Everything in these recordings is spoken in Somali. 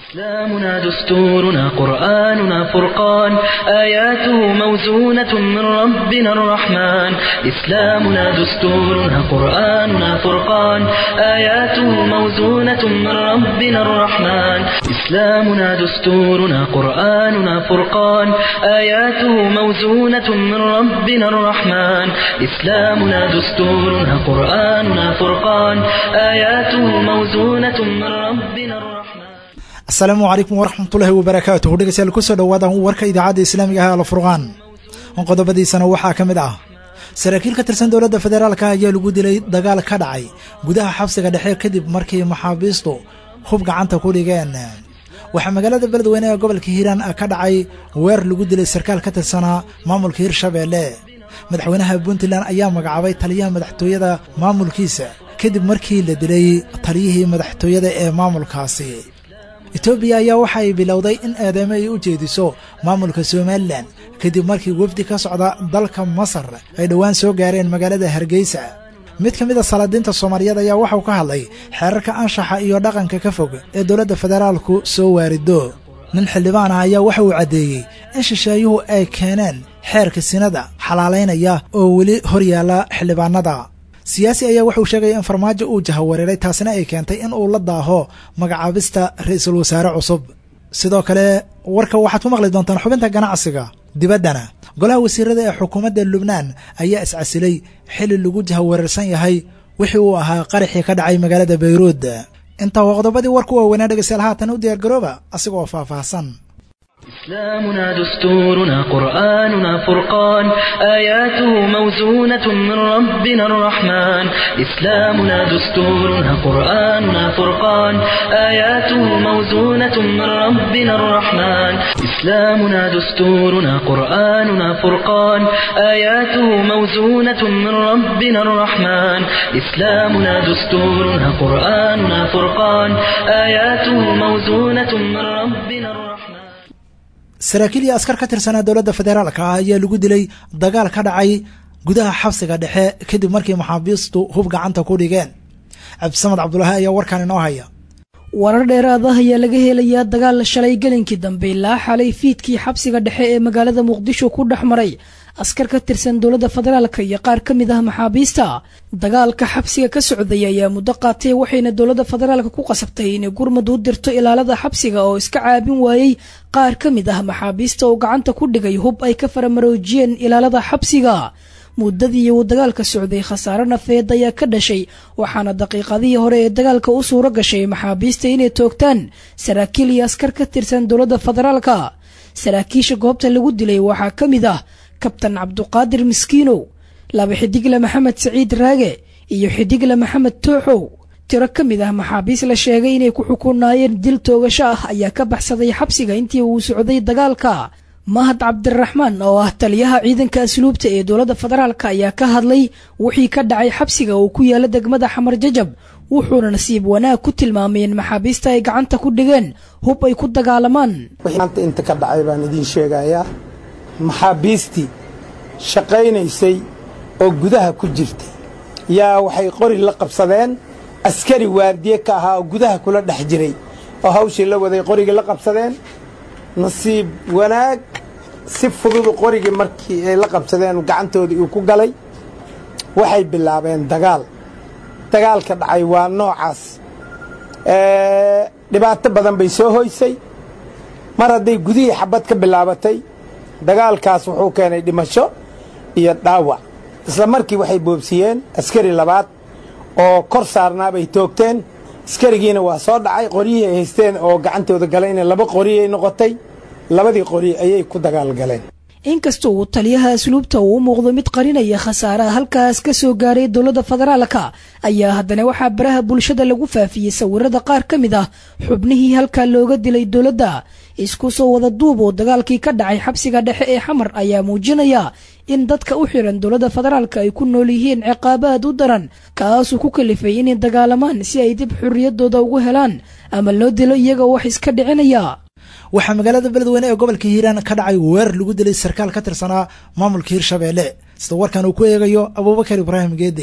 إسلامنا دستورنا قرآننا فرقان آياته موزونة من ربنا الرحمن إسلامنا دستورنا قرآننا فرقان آياته موزونة من ربنا الرحمن إسلامنا دستورنا قرآننا فرقان آياته موزونة من ربنا الرحمن إسلامنا دستورنا قرآننا فرقان آياته موزونة من ربنا الرحمن asalaamu calaykum waraxmatullaahi wabarakaatuhu dhegeystayaal kusoo dhawaada warka idaacadda islaamiga ah alfurqaan qodobadiisana waxaa ka mid ah saraakiil ka tirsan dowladda federaalka ayaa lagu dilay dagaal ka dhacay gudaha xabsiga dhexe kadib markii maxaabiistu hub gacanta ku dhigeen waxaa magaalada beledweyne ee gobolka hiiraan ka dhacay weer lagu dilay sarkaal ka tirsanaa maamulka hirshabeelle madaxweynaha puntland ayaa magacaabay taliyaha madaxtooyada maamulkiisa kadib markii la dilay taliyihii madaxtooyada ee maamulkaasi etoobiya ayaa waxa ay bilowday in eedeymo ay u jeediso maamulka somalilan kadib markii wefdi ka socda dalka masar ay dhowaan soo gaareen magaalada hargeysa mid ka mid a salaadiinta soomaaliyeed ayaa waxau ka hadlay xeerarka anshaxa iyo dhaqanka ka fog ee dowladda federaalku soo waarido nin xildhibaan ah ayaa waxa uu caddeeyey in shisheeyuhu ay keeneen xeerka sinada xalaalaynaya oo weli hor yaalla xildhibaanada siyaasi ayaa wuxuu sheegaya in farmaajo uu jahawareeray taasina ay keentay in uu la daaho magacaabista ra-iisul wasaare cusub sidoo kale warka waxaad ku maqli doontaan xubinta ganacsiga dibaddana golaha wasiirada ee xukuumadda lubnaan ayaa iscasilay xili lagu jahawareersan yahay wixii uu ahaa qaraxii ka dhacay magaalada bayruud intaa waa qodobadii warku waaweynaa dhegeystayaal haatan u diyaargarooba asigoo faahfaahsan إسلامنا دستورنا قرآننا فرقان آياته موزونة من ربنا الرحمن إسلامنا دستورنا قرآننا فرقان آياته موزونة من ربنا الرحمن إسلامنا دستورنا قرآننا فرقان آياته موزونة من ربنا الرحمن إسلامنا دستورنا قرآننا فرقان آياته موزونة من ربنا الرحمن saraakiil iyo askar ka tirsanaa dowladda federaalka ah ayaa lagu dilay dagaal ka dhacay gudaha xabsiga dhexe kadib markii maxaabiistu hub gacanta ku dhigeen cabdisamed cabdulaahi ayaa warkan inoo haya warar dheeraad ah ayaa laga helayaa dagaal shalay gelinkii dambe ilaa xalay fiidkii xabsiga dhexe ee magaalada muqdisho ku dhex maray askar ka tirsan dowladda federaalka iyo qaar ka mid ah maxaabiista dagaalka xabsiga ka socday ayaa muddo qaatay waxayna dowladda federaalka ku qasabtay inay gurmud u dirto ilaalada xabsiga oo iska caabin waayey qaar ka mid ah maxaabiista oo gacanta ku dhigay hub ay ka faramaroojiyeen ilaalada xabsiga muddadii uu dagaalka socday khasaare nafeed ayaa ka dhashay waxaana daqiiqadihii hore ee dagaalka u suuro gashay maxaabiista inay toogtaan saraakiil iyo askar ka tirsan dowladda federaalka saraakiisha goobta lagu dilay waxaa ka mid ah kabtan cabduqaadir miskiinow laba xidigle maxamed saciid raage iyo xidigle maxamed tooxow tiro ka mid ah maxaabiis la sheegay inay ku xukunaayeen dil toogasho ah ayaa ka baxsaday xabsiga intii uu socday dagaalka mahad cabdiraxmaan oo ah taliyaha ciidanka asluubta ee dowladda federaalk ayaa ka hadlay wixii ka dhacay xabsiga oo ku yaala degmada xamar jajab wuxuuna nasiib wanaag ku tilmaamay in maxaabiista ay gacanta ku dhigeen hub ay ku dagaalamaan maanta inta ka dhacay baan idiin sheegayaa maxaabiistii shaqaynaysay oo gudaha ku jirtay yaa waxay qori la qabsadeen askari waardiye ka ahaa oo gudaha kula dhex jiray oo hawshii la waday qorigii la qabsadeen nasiib wanaag si fududu qorigii markii ay la qabsadeen gacantoodii uu ku galay waxay bilaabeen dagaal dagaalka dhacay waa noocaas dhibaato badan bay soo hoysay mar hadday gudihii xabad ka bilaabatay dagaalkaas wuxuu keenay dhimasho iyo dhaawac isla markii waxay boobsiyeen askari labaad oo kor saarnaabay toogteen askarigiina waa soo dhacay qoryihii ay haysteen oo gacantooda galayna laba qoriyay noqotay labadii qori ayay ku dagaal galeen inkasta uu taliyaha asluubta uu u muuqdo mid qarinaya khasaaraha halkaas ka soo gaaray dowladda federaalka ayaa haddana waxaa baraha bulshada lagu faafiyey sawirada qaar ka mid ah xubnihii halkaa looga dilay dowladda isku soo wada duub oo dagaalkii ka dhacay xabsiga dhexe ee xamar ayaa muujinaya in dadka u xiran dowladda federaalka ay ku nool yihiin ciqaabaad u daran kaasuu ku kalifay inay dagaalamaan si ay dib xorriyaddooda ugu helaan ama loo dilo iyagoo wax iska dhicinaya waxaa magaalada beledweyne ee gobolka hiiraan ka dhacay weerar lagu dilay sarkaal ka tirsanaa maamulka hirshabeelle sida warkan uu ku eegayo abuubakar ibraahim geede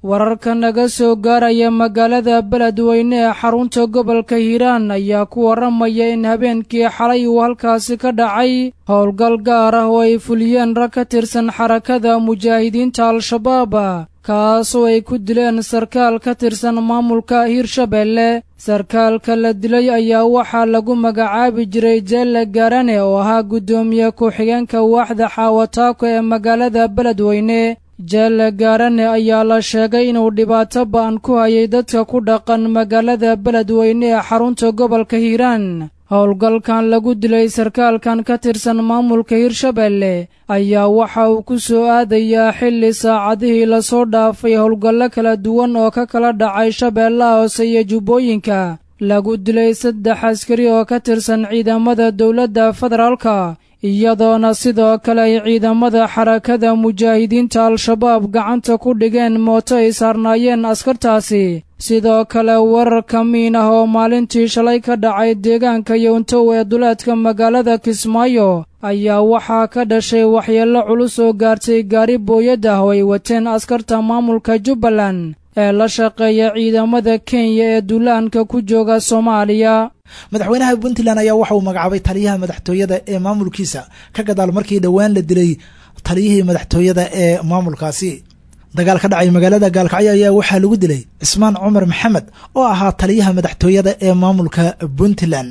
wararka naga soo gaaraya magaalada beledweyne ee xarunta gobolka hiiraan ayaa ku warramaya in habeenkii xalay uu halkaasi ka dhacay howlgal gaar ah oo ay fuliyeen rag ka tirsan xarakada mujaahidiinta al-shabaab kaasoo ay ku dileen sarkaal ka tirsan maamulka hiirshabeelle sarkaalka la dilay ayaa waxaa lagu magacaabi jiray jeelle gaarane oo ahaa guddoomiye ku-xigeenka waaxda xaawataako ee magaalada beledweyne jeelle gaarane ayaa la sheegay inuu dhibaato ba'an ku hayay dadka ku dhaqan magaalada beledweyne ee xarunta gobolka hiiraan howlgalkan lagu dilay sarkaalkan ka tirsan maamulka hiirshabeelle ayaa waxa uu ku soo aadayaa xilli saacadihii lasoo dhaafay howlgallo kala duwan oo ka kala dhacay shabeellaha hoose iyo jubbooyinka lagu dilay saddex askari oo ka tirsan ciidamada dowladda federaalka iyadoona sidoo kale ay ciidamada xarakada mujaahidiinta al-shabaab gacanta ku dhigeen mooto ay saarnaayeen askartaasi sidoo kale warar kamiin ah oo maalintii shalay ka dhacay deegaanka yowntow ee duleedka magaalada kismaayo ayaa waxaa ka dhashay waxyeello culus oo gaartay gaari booyad ah oo ay wateen askarta maamulka jubbaland ee la shaqeeya ciidamada kenya ee duulaanka ku jooga soomaaliya madaxweynaha puntland ayaa waxa uu magacaabay taliyaha madaxtooyada ee maamulkiisa ka gadaal markii dhowaan la dilay taliyihii madaxtooyada ee maamulkaasi dagaal ka dhacay magaalada gaalkacyo ayaa waxaa lagu dilay cismaan cumar maxamed oo ahaa taliyaha madaxtooyada ee maamulka puntland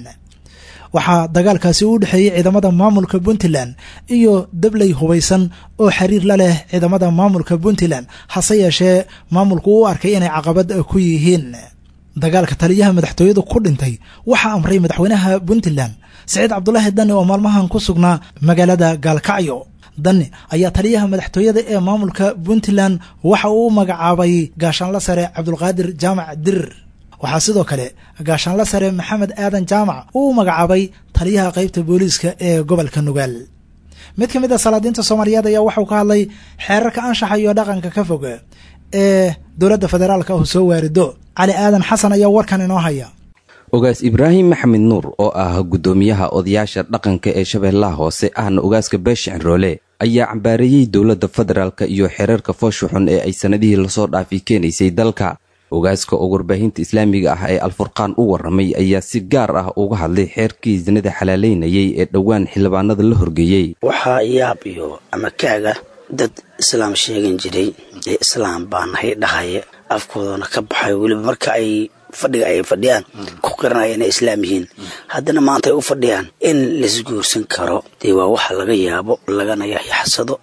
waxaa dagaalkaasi u dhexeeyey ciidamada maamulka puntland iyo dabley hubaysan oo xiriir la leh ciidamada maamulka puntland hase yeeshee maamulku u arkay inay caqabad ku yihiin dagaalka taliyaha madaxtooyadu ku dhintay waxaa amray madaxweynaha puntland siciid cabdulaahi dani oo maalmahan ku sugnaa magaalada gaalkacyo dani ayaa taliyaha madaxtooyada ee maamulka puntland waxa uu u magacaabay gaashaanla sare cabdulqaadir jaamac dirir waxaa sidoo kale gaashaanla sare maxamed aadan jaamac uu u magacaabay taliyaha qaybta booliiska ee gobolka nugaal mid ka mid a salaadiinta soomaaliyeed ayaa waxauu ka hadlay xeerarka anshaxa iyo dhaqanka ka fog ee dowladda federaalka ah soo waarido cali aadan xasan ayaa warkan inoo haya ogaas ibraahim maxamed nuur oo ah guddoomiyaha odayaasha dhaqanka ee shabeellaha hoose ahna ogaaska beesha cinroole ayaa cambaareeyey dowladda federaalka iyo xeerarka foosha xun ee ay sannadihii lasoo dhaafi keenaysay dalka ogaaska oo warbaahinta islaamiga ah ee alfurqaan u warramay ayaa si gaar ah uga hadlay xeerkii sinada xalaalaynayay ee dhowaan xildhibaanada la horgeeyey waxaa yaab iyo ama kaaga dad islaam sheegan jiray ee islaam baa nahay dhahaya afkoodana ka baxay weliba marka ay fadhiga ay fadhiyaan ku qiranaya inay islaam yihiin haddana maanta ay u fadhiyaan in laisguursan karo dee waa waxa laga yaabo lagana yaxyaxsado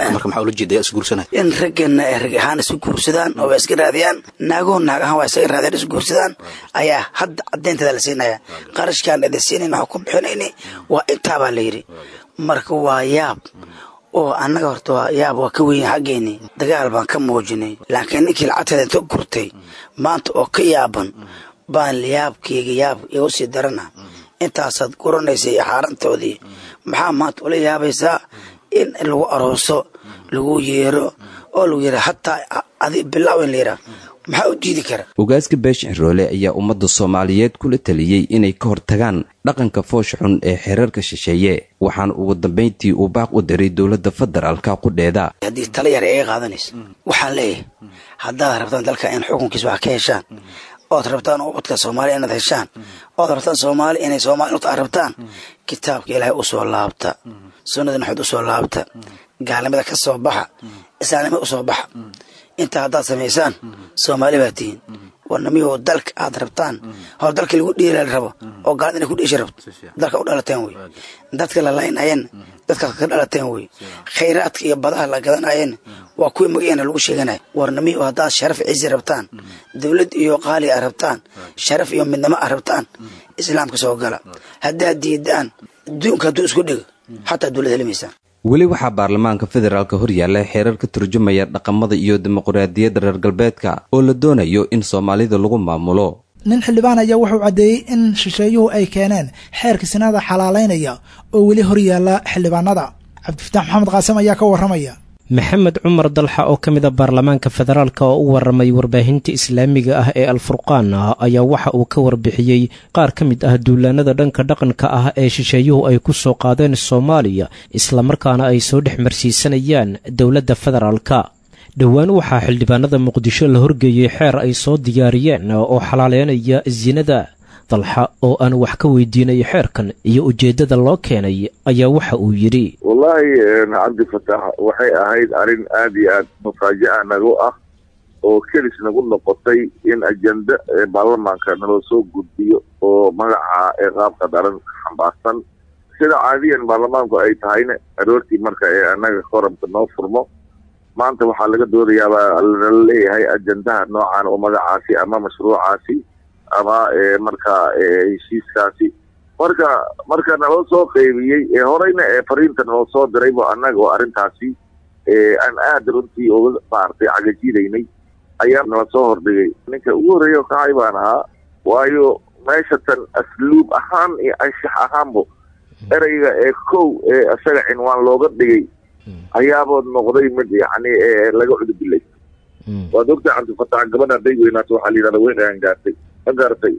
in raggana ay rag ahaan isu guursadaan oo iska raadiyaan naagoo naag ahaan waa isaga raadiyaan isu guursadaan ayaa hadda caddaynteeda la siinaya qarashkaan idin siinayn waxaa ku bixinayni waa intaabaa la yidhi marka waa yaab oo annaga horta waa yaab waa ka weyn xaggeeni dagaal baan ka muujinay laakiin ninkii lacagteeda inta gurtay maanta oo ka yaaban baan yaabkeyga yaab igu sii darana intaasaad guranaysay xaarantoodii maxaa maanta ula yaabaysaa in lagu arooso lagu yeero oo lagu yira hataa adi bilaaw in la yiraa maxaa u diidi kara ogaaska beesha ciroole ayaa ummadda soomaaliyeed kula taliyey inay ka hortagaan dhaqanka foosha xun ee xeerarka shisheeye waxaana ugu dambayntii uu baaq u diray dowladda federaalka qudheeda haddii tala yar iga qaadanaysa waxaan leeyahay haddaad rabtaan dalka in xukunkiisa wax ka heshaan ood rabtaan ubadka soomaaliya inaad heshaan ood rabtaan soomaali inay soomaali aad rabtaan kitaabka ilaahay u soo laabta sunnada naxood u soo laabta gaalnimada ka soo baxa islaamnimada u soo baxa intaa haddaad samaysaan soomaali baa tihiin warnamiyoo dalka aad rabtaan hor dalka lagu dhiila rabo oo gaalada inay ku dhiishi rabto dalka u dhalateen wey dadka la laynayeen dadkaas ka dhalateen wey khayraadka iyo badaha la gadanayeen waa kuwii magaceena lagu sheeganaya warnamiyo haddaad sharaf cizi rabtaan dowlad iyo qaali a rabtaan sharaf iyo midnimo a rabtaan islaamka soo gala haddaad diidaan adduunka hadduu isku dhigo xataa dowlad helimaysaan weli waxaa baarlamaanka federaalka horyaalla xeerar ka turjumaya dhaqamada iyo dimuqraadiyadda reer galbeedka oo la doonayo in soomaalida lagu maamulo nin xildhibaan ayaa wuxuu caddeeyey in shisheeyuhu ay keeneen xeerka sinada xalaalaynaya oo weli horyaalla xildhibaanada cabdifataax maxamed qaasim ayaa ka warramaya maxamed cumar dalxa oo ka mid a baarlamaanka federaalk oo u warramay warbaahinta islaamiga ah ee alfurqaan ah ayaa waxa uu ka warbixiyey qaar ka mid ah duulaanada dhanka dhaqanka ah ee shisheeyuhu ay ku soo qaadeen soomaaliya islamarkaana ay soo dhex marsiisanayaan dowladda federaalka dhowaan waxaa xildhibaanada muqdisho la horgeeyey xeer ay soo diyaariyeen oo xalaaleynaya sinada dalxa oo aan wax ka weydiinay xeerkan iyo ujeeddada loo keenay ayaa waxa uu yidhi wallaahi cabdifatax waxay ahayd arrin aad iyo aad mufaaja'a nagu ah oo kelis nagu noqotay in ajenda baarlamaanka naloo soo gudbiyo oo magaca ee qaabka daran xambaarsan sida caadiyan baarlamaanku ay tahayna aroortii marka ee annaga koramka noo furmo maanta waxaa laga doodayaabaa nala leeyahay ajendaha noocan oo magacaasi ama mashruucaasi ama marka heshiiskaasi marka marka naloo soo qeybiyey ee horeyna ee fariinta naloo soo diraybo annaga oo arrintaasi aan aada runtii uga maartay cagajidaynay ayaa nala soo hordhigay ninka ugu horreeya kacay baan ahaa waayo meesha tan asluub ahaan iyo anshax ahaanbo ereyga ee kow ee isaga cinwaan looga dhigay ayaabood noqday mid yacni laga cudubillay waad ogtahay cabdifatax gabadha hadday weynaato waxaa la yidhahda way dhaangaartay ma garatay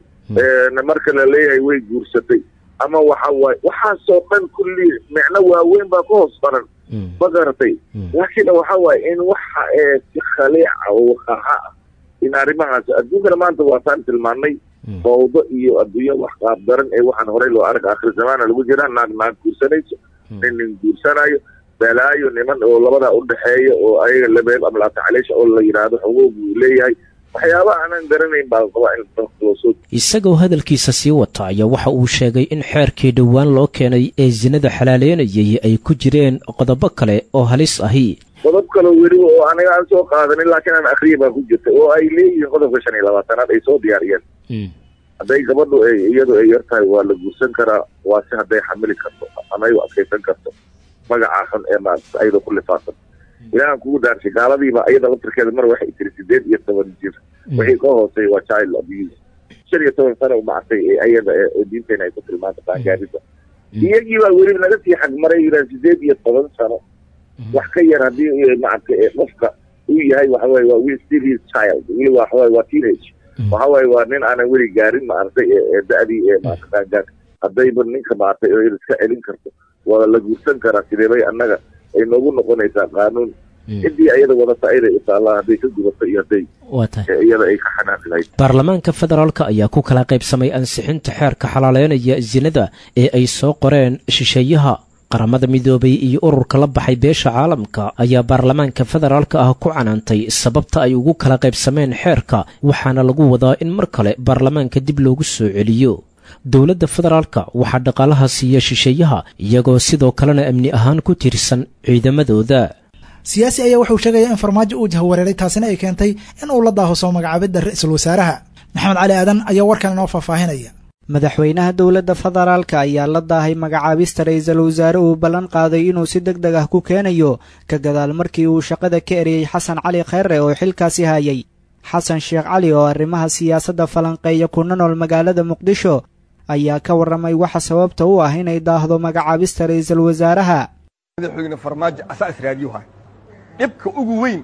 marka la leeyahay way guursatay ama waxa waaye waxaasoo dhan kulli micno waaweyn baa ka hoos baran ma garatay laakiin waxa waaye in waxa ee si khaliica oo waqaaxa ah in arrimahaas adduunkana maanta waataan tilmaanay fawdo iyo adduunyo wax qaabdaran ee waxaan horey loo arag akhir zamaana lagu jiraa naag naag guursanayso nin nin guursanayo balaayo niman oo labadaa u dhexeeya oo ayaga labeeb amlaata caleesha oo la yidhaahdo xogoog uu leeyahay waxyaaba aanan garanayn baa qabaa in loo soo isagoo hadalkiisa sii wata ayaa waxa uu sheegay in xeerkii dhowaan loo keenay ee sinada xalaaleynayay ay ku jireen qodobo kale oo halis ahi qodob kaloo weliba oo aniga aan soo qaadanin laakiin aan akriya baa ku jirta oo ay leeyihiin qodobka shan iyo labaatanaad ay soo diyaariyeen hadday gabadhu iyadu ay yar tahay waa la guursan karaa waa si hadday xamili karto ama ay u adkaysan karto magacaa xun ee maarata ayadoo ku lifaaqan ilaahan kugu daarshay gaaladiiba iyada laftirkeeda mar waxay tiri sideed iyo toban jir wixii ka hooseey waa child abuse shan iyo toban sano maartay iyada oo diinteena ay ku tilmaanta qaangaarida iyagii baa weli naga sii xagmaray yidhaha sideed iyo toban sano wax ka yar haddii maaragtay qofka uu yahay waxawaaye waa will still his child weli waxawaaye waa teenage waxawaaye waa nin aanan weli gaarin maaragtay ee da-dii ee maarata qaangaarka haddayba ninka maaragtay oo iska celin karto waa la guursan karaa sideebay annaga ay noogu noqonaysaa qaanuun ciddii ayada wadata ayday u taallaa hadday ka gubato iyo hadday iyada ay ka xanaaqi lahayd baarlamaanka federaalka ayaa ku kala qaybsamay ansixinta xeerka xalaaleynaya sinada ee ay soo qoreen shisheeyaha qaramada midoobay iyo ururka la baxay beesha caalamka ayaa baarlamaanka federaalka ah ku canaantay sababta ay ugu kala qaybsameen xeerka waxaana lagu wadaa in mar kale baarlamaanka dib loogu soo celiyo dowladda federaalka waxaa dhaqaalaha siiya shisheeyaha iyagoo sidoo kalena amni ahaan ku tirsan ciidamadooda siyaasi ayaa wuxuu sheegaya in farmaajo uu jahwareeray taasina ay keentay in uu la daaho soo magacaabidda ra-iisul wasaaraha maxamed cali aadan ayaa warkan inoo faahfaahinaya madaxweynaha dowladda federaalka ayaa la daahay magacaabista ra-iisul wasaare uu ballan qaaday inuu si deg deg ah ku keenayo ka gadaal markii uu shaqada ka eriyey xasan cali kheyre oo xilkaasi hayay xasan sheekh cali oo arrimaha siyaasadda falanqeeya kuna nool magaalada muqdisho ayaa ka warramay waxa sababta u ah inay daahdo magacaabista ra'iisul wasaaraha madaxweyne farmaajo asaa israadiyuha dhibka ugu weyn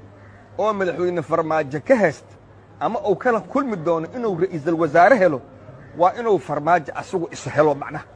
oo madaxweyne farmaajo ka haysta ama uu kala kulmi doono inuu ra'iisul wasaare helo waa inuu farmaajo asagu isu helo macnaha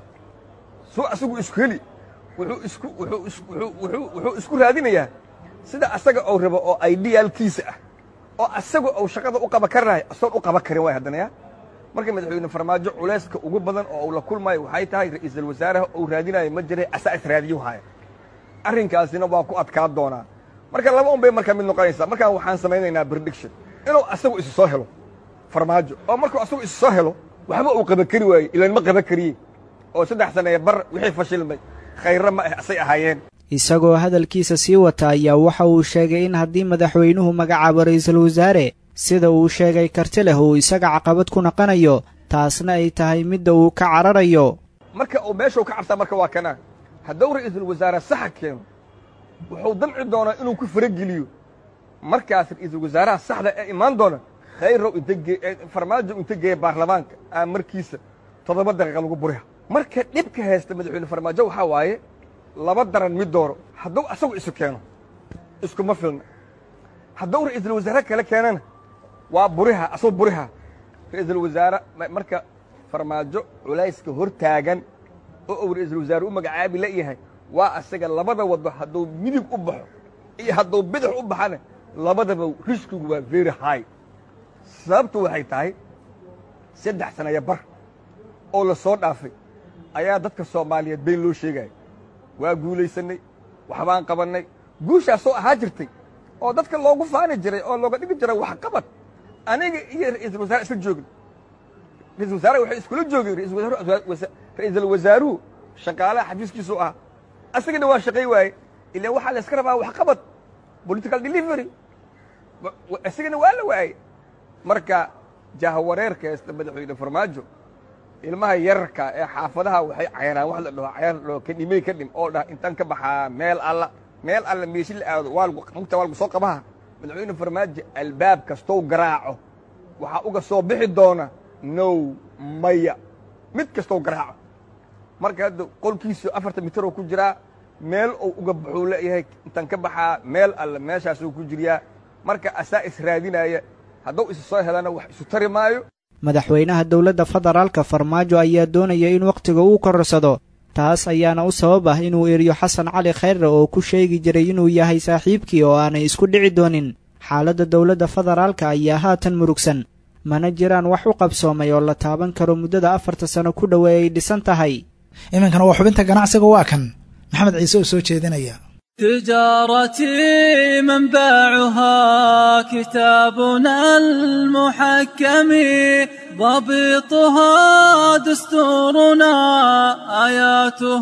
suu asagu isku heli wuxuu isku wuxuu isku wuxuu wuxuu isku raadinayaa sida asaga uu rabo oo idealkiisa ah oo asaga uu shaqada u qaba karanayo asoon u qaba karin waay haddana yaa marka madaxweyne farmaajo culayska ugu badan oo uu la kulmayo waxay tahay ra'iisul wasaaraha uu raadinayo ma jiray asaa israadiyu haya arrinkaasina waa ku adkaa doonaa marka laba un bay markaa mid noqonaysaa markaan waxaan samaynaynaa prediction inuu asagu isu soo helo farmaajo oo markuu asagu isu soo helo waxba uu qaba kari waaye ilaan ma qaba kariye oo saddex saneeye bar wixii fashilmay khayrra ma ah asay ahaayeen isagoo hadalkiisa sii wata ayaa waxa uu sheegay in haddii madaxweynuhu magacaabo ra'iisul wasaare sida uu sheegay karti leh uu isaga caqabad ku naqanayo taasna ay tahay midda uu ka cararayo marka uu meeshuu ka cabsaa marka waa kanaa hadduu ra'iisul wasaare saxa keeno wuxuu damci doonaa inuu ku farageliyo markaas ra'iisul wasaaraha saxda ee imaan doona khayrow inta farmaajo inta geeya baarlamaanka aa markiisa toddoba daqiiqa lagu buriha marka dhibka haysta madaxweyne farmaajo waxaa waaye laba daran mid dooro hadduu asagu isu keeno iskuma filna hadduu ra'iisul wasaare kale keenana waa buriha asuu buriha ra'iisul wasaare marka farmaajo culayska hor taagan oo uu ra'iisul wasaare u magacaabi la yahay waa asaga labada waddo hadduu midig u baxo iyo hadduu bidix u baxana labadaba riskigu waa very high sababtu waxay tahay saddex sanaya bar oo la soo dhaafay ayaa dadka soomaaliyeed been loo sheegaya waa guulaysannay waxbaan qabannay guushaasoo ahaa jirtay oo dadka loogu faani jiray oo looga dhigi jiray waxqabad aniga iyo ra'iisul wasaare isla joogin ra'iisul wasaare waxay iskula joogeen ra'iisul wasaaruhu shaqaalaha xafiiskiisu ah asagana waa shaqay waaye ilaan waxaa la iska rabaa waxqabad political delivery isagana waa la waayey marka jahwareerka heesta madaxweyne farmaajo ilmaha yararka ee xaafadaha waxay cayraan wax la dhaho cayar la dhaho kadhimey ka dhim oo dhah intaan ka baxaa meel alla meel alla meeshi la aado waa lagu mugta waa lagu soo qabaha madaxweyne farmaajo albaab kastou garaaco waxaa uga soo bixi doona now maya mid kastou garaaco marka hadda qolkiisu afartan mitir oo ku jiraa meel uu uga baxuu leeyahay intaan ka baxaa meel alle meeshaasuu ku jiryaa marka asaa israadinaya hadduu isu soo helana wax isu tari maayo madaxweynaha dowladda federaalka farmaajo ayaa doonaya in wakhtiga uu kororsado taas ayaana u sabab ah inuu eriyo xasan cali khayre oo ku sheegi jiray inuu yahay saaxiibkii oo aanay isku dhici doonin xaaladda dowladda federaalka ayaa haatan murugsan mana jiraan wax u qabsoomay oo la taaban karo muddada afarta sano ku dhowe ay dhisan tahay iminkana waa xubinta ganacsiga waa kan maxamed ciise oo soo jeedinaya تجارتي منبعها كتابنا المحكم ضبطها دستورنا آياته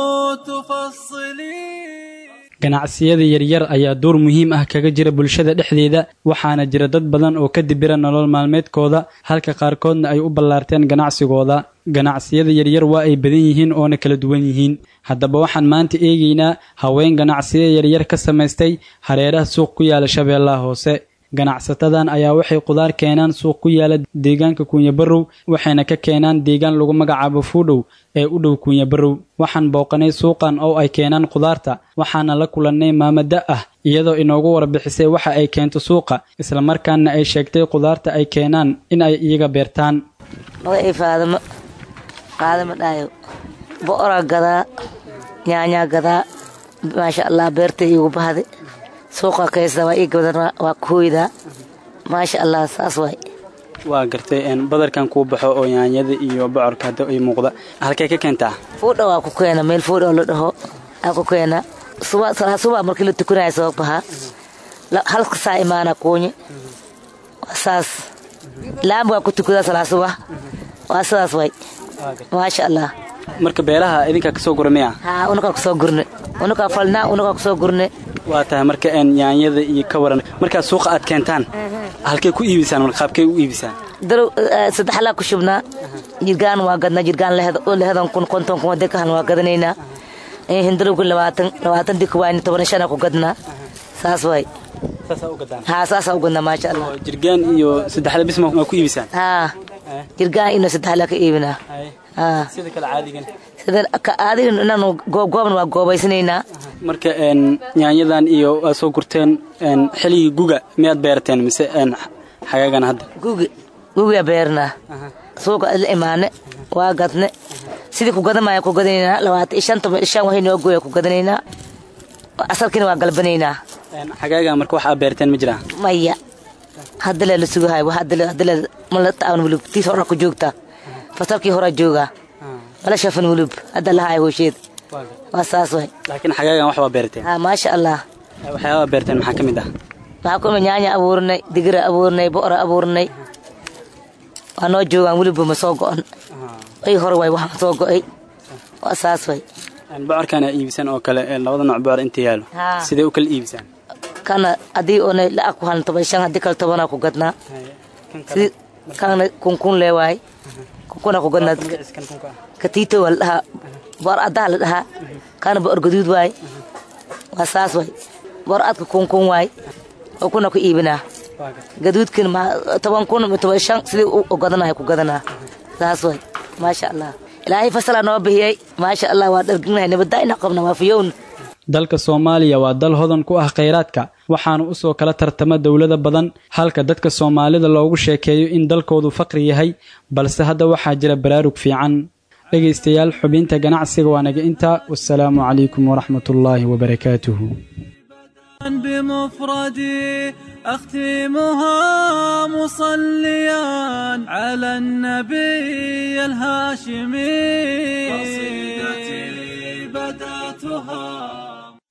تفصلي ganacsiyada yaryar ayaa door muhiim ah kaga jira bulshada dhexdeeda waxaana jira dad badan oo ka dibira nolol maalmeedkooda halka qaarkoodna ay u ballaarteen ganacsigooda ganacsiyada yaryar waa ay badan yihiin oona kala duwan yihiin haddaba waxaan maanta eegaynaa haween ganacsiya yaryar ka samaystay hareeraha suuq ku yaala shabeellaha hoose ganacsatadan ayaa waxay qudaar keenaan suuq ku yaala deegaanka kunyabarow waxayna ka keenaan deegaan lagu magacaabo fuudhow ee u dhow kunyabarow waxaan booqanay suuqan oo ay keenaan qudaarta waxaana la kulannay maamada ah iyadoo inoogu warbixisay waxa ay keento suuqa islamarkaana ay sheegtay qudaarta ay keenaan in ay iyaga beertaan magacii faadamo qaadama dhaayo bo'oraa gadaa nyaanyaa gadaa maasha allah beerta iigu bahday suuqa kaysta waa ii gadan waa kooydaa maasha allah saas waay waa gartay badarkan kuu baxo oo yaanyada iyo bocorka hadda ay muuqda halkay ka keentaa fuudha waa ku keena meel fuudha oo la dhaho aa ku keena suba salaa suba markii la tukanaya soo bahaa halka saa imaana kuunyi waa saas laam waa ku tukadaa salaa suba waa sidaas waay maasha allah marka beelaha idinkaa kasoo gura miya haa unakaa kusoo gurne unakaa falnaa unakaa kusoo gurne waa tahay marka yaanyada iyo ka waran markaad suuqa aad keentaan halkay ku iibisaan mar qaabkay u iibisaan darow saddex laa ku shubnaa jirgaan waa gadnaa jirgaan lehedan kun konton kun wadee kahan waa gadanaynaa hindarowga labaatan labaatan dika waa toban shana ku gadnaa saas waay haa saasaa u gadnaa maasha allah jirgaan iyo saddexda bis ma ku iibisaan haa jirgaan ino saddex laa ka iibinaa sida kale caadigan adiga inaanu goobgoobna waa goobaysanaynaa marka yaanyadan iyo aad soo gurteen xilligii guga miyaad beerateen mise xagaagan hadda gugi gugiyaa beernaa suuqa la imaane waa gadne sidii ku gadamaya ku gadanaynaa labaatan iyo shan toban shan waxay noo gooya ku gadanaynaa asalkiina waa galbanaynaa xagaagan marka wax aad beerteen ma jiraa maya haddale la sugahay haddale mala taaban wulub tiis horaa ku joogtaa fasalkii horaa joogaa mala shafan wulub hadda lahaay hoosheed waa saas way laakiin xagaagan wax baa beerteen haa maasha allah waxyaabaa beerteen maxaa ka mid ah waxaa ku nyaanya abuurnay digira abuurnay bo'ora abuurnay waa noo joogaan weliba ma soo go'on ay hore waay waxaan soo go'ay waa saas way bocorkana iibisaan oo kale labada nooc bocor inta yaalo sidee u kala iibisaan kana haddii oona lacag ku halan toban shan haddii kale tobanaa ku gadnaa sidii kana kunkun lee waay kunkuna ku gadnaa katiito waa la dhahaa boor addaha la dhahaa kana boor gaduud waay waa saas waay boor adka kunkun waay oo kuna ku iibinaa gaduudkin toban kun toban shan sidii u gadanahay ku gadanaa saas waay maasha allah ilaahay fasalaa noo bixiyey maasha allah waa dharginahay nabaddaa ina qabna waa fiyown dalka soomaaliya waa dal hodan ku ah khayraadka waxaana usoo kala tartama dowlada badan halka dadka soomaalida loogu sheekeeyo in dalkoodu faqri yahay balse hadda waxaa jira baraarug fiican dhegaystayaal xubinta ganacsiga waa naga intaa wasalaamu calaykum waraxmatullaahi wabarakaatuhu بمفردي أختمها مصليا على النبي الهاشمي قصيدتي بدأتها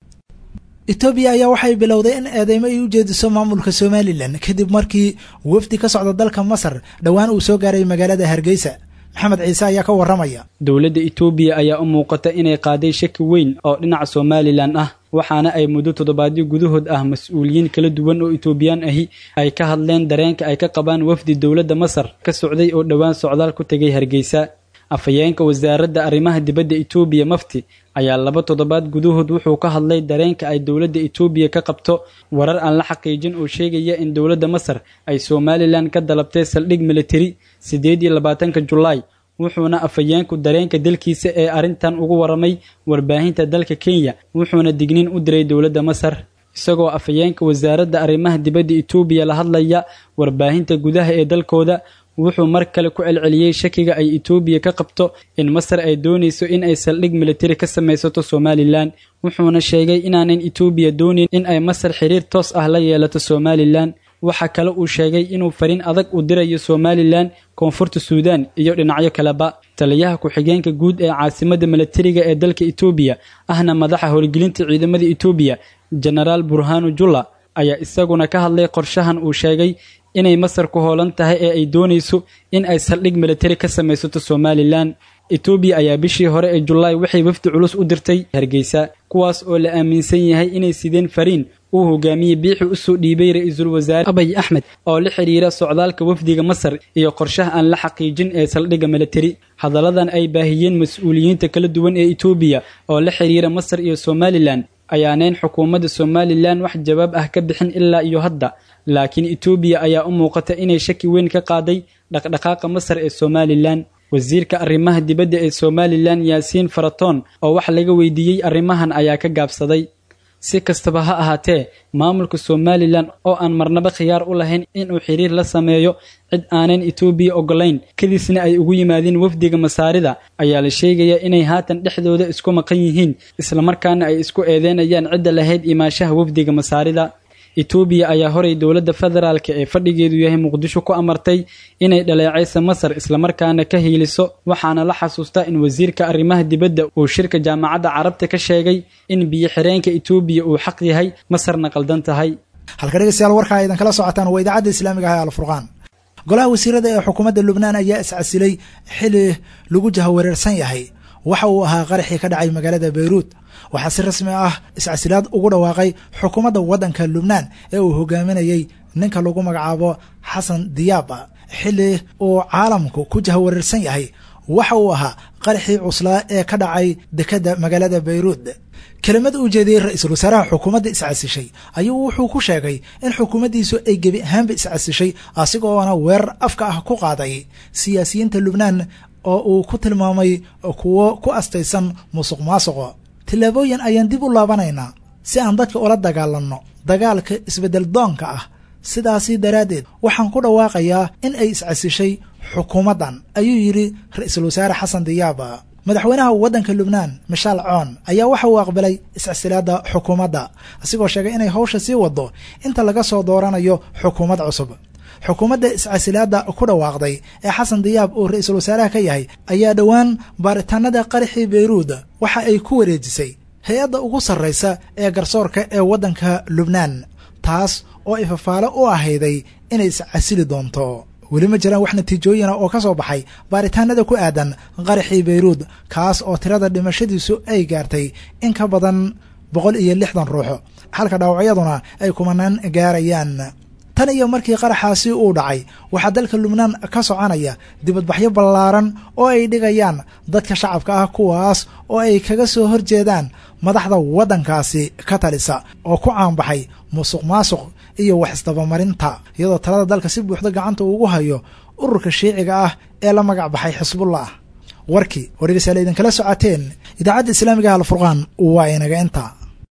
etoobiya ayaa waxay bilowday in eedeymo ay u jeediso maamulka somalilan kadib markii wafdi ka socda dalka masar dhowaan uu soo gaaray magaalada hargeysa maxamed ciise ayaa ka warramaya dowladda itoobiya ayaa u muuqata inay qaaday shaki weyn oo dhinaca somalilan ah waxaana ay muddo toddobaadyo gudahood ah mas-uuliyiin kala duwan oo itoobiyaan ahi ay ka hadleen dareenka ay ka qabaan wafdi dowladda masar ka socday oo dhowaan socdaal ku tegay hargeysa afhayeenka wasaaradda arrimaha dibadda itoobiya mafti ayaa laba toddobaad gudahood wuxuu ka hadlay dareenka ay dowladda itoobiya ka qabto warar aan la xaqiijin oo sheegaya in dowladda masar ay somalilan ka dalabtay saldhig militari siddeed iyo labaatanka julaay wuxuuna afhayeenku dareenka dalkiisa ee arrintan ugu waramay warbaahinta dalka kenya wuxuuna digniin u diray dowladda masar isagoo afhayeenka wasaaradda arrimaha dibadda itoobiya la hadlaya warbaahinta gudaha ee dalkooda wuxuu mar kale ku celceliyey shakiga ay itoobiya ka qabto in masar ay doonayso in ay saldhig militari ka samaysato somalilan wuxuuna sheegay inaanan itoobiya doonayn in ay masar xiriir toos ah la yeelato somalilan waxa kale uu sheegay inuu fariin adag u dirayo somalilan koonfurta suudan iyo dhinacyo kaleba taliyaha ku-xigeenka guud ee caasimadda milatariga ee dalka itoobiya ahna madaxa howlgelinta ciidamada itoobiya genaraal burhanu julla ayaa isaguna ka hadlay qorshahan uu sheegay inay masar ku hoolan tahay ee ay doonayso in ay saldhig militari ka samaysato somalilan etoobiya ayaa bishii hore ee julaay waxay wafdi culus u dirtay hargeysa kuwaas oo la aaminsan yahay inay sideen fariin uu hogaamiyey biixi usoo dhiibay ra-iisul wasaare abay axmed oo la xidhiira socdaalka wafdiga masar iyo qorshaha aan la xaqiijin ee saldhigga militari hadalladan ay baahiyeen mas-uuliyiinta kala duwan ee etoobiya oo la xidhiira masar iyo somalilan ayaaneyn xukuumadda somalilan wax jawaab ah ka bixin ilaa iyo hadda laakiin etoobiya ayaa u muuqata inay shaki weyn ka qaaday dhaqdhaqaaqa masar ee somalilan wasiirka arrimaha dibadda ee somalilan yaasiin faratoon oo wax laga weydiiyey arrimahan ayaa ka gaabsaday si kastaba ha ahaatee maamulka somalilan oo aan marnaba khiyaar u lahayn inuu xiriir la sameeyo cid aanan etoobiya ogolayn kadisna ay ugu yimaadeen wafdiga masaarida ayaa la sheegayaa inay haatan dhexdooda isku maqan yihiin islamarkaana ay isku eedeynayaan cidda lahayd imaashaha wafdiga masaarida etoobiya ayaa horay dowladda federaalk ee fadhigeedu yahay muqdisho ku amartay inay dhaleecaysa masar islamarkaana ka hiiliso waxaana la xasuustaa in wasiirka arrimaha dibadda uu shirka jaamacadda carabta ka sheegay in biyo xireenka etoobiya uu xaq yahay masarna qaldan tahay halka dhegeystayaal warkaa idan kala socotaan waa idaacadda islaamiga ah alfurqaan golaha wasiirada ee xukuumadda lubnaan ayaa iscasilay xili lagu jahawareersan yahay waxa uu ahaa qaraxii ka dhacay magaalada beyruut waxaa si rasmi ah iscasilaad ugu dhawaaqay xukuumadda waddanka lubnaan ee uu hogaaminayey ninka lagu magacaabo xasan diyaaba xili uu caalamku ku jahawareersan yahay waxa uu ahaa qaraxii cuslaa ee ka dhacay dekedda magaalada beyruut kelimad uu jeediyey ra-iisul wasaaraha xukuumadda iscasishay ayuu wuxuu ku sheegay in xukuumaddiisu ay gebi ahaanba iscasishay asigoona weerar afka ah ku qaaday siyaasiyiinta lubnaan oo uu ku tilmaamay kuwo ku astaysan musuq maasuqo tillaabooyin ayaan dib u laabanaynaa si aan dadka ula dagaalanno dagaalka isbeddel doonka ah sidaasi daraaddeed waxaan ku dhawaaqayaa in ay iscasishay xukuumaddan ayuu yidhi ra-iisul wasaare xasan diyaaba madaxweynaha waddanka lubnaan mishaal coon ayaa waxa uu aqbalay iscasilaadda xukuumadda asigoo sheegay inay hawsha sii waddo inta laga soo dooranayo xukuumad cusub xukuumadda iscasilaadda ku dhawaaqday ee xasan diyaab uu ra-iisul wasaaraha ka yahay ayaa dhowaan baaritaanada qaraxii beyruud waxa ay ku wareejisay hay-adda ugu sarraysa ee garsoorka ee waddanka lubnaan taas oo ifafaalo u ahayday inay iscasili doonto weli ma jiraan wax natiijooyina oo ka soo baxay baaritaanada ku aadan qaraxii beyruud kaas oo tirada dhimashadiisu ay gaartay in ka badan boqol iyo lixdan ruux halka dhaawacyaduna ay kumanaan gaarayaan tan iyo markii qaraxaasi uu dhacay waxaa dalka lubnaan ka soconaya dibadbaxyo ballaaran oo ay dhigayaan dadka shacabka ah kuwaas oo ay kaga soo horjeedaan madaxda waddankaasi ka talisa oo ku caanbaxay musuq maasuq iyo wax isdabamarinta iyadoo talada dalka si buuxda gacanta ugu hayo ururka shiiciga ah ee la magac baxay xisbullah warkii oo dhegeystayaal idinkala socoteen idaacadda islaamiga alfurqaan waa inaga inta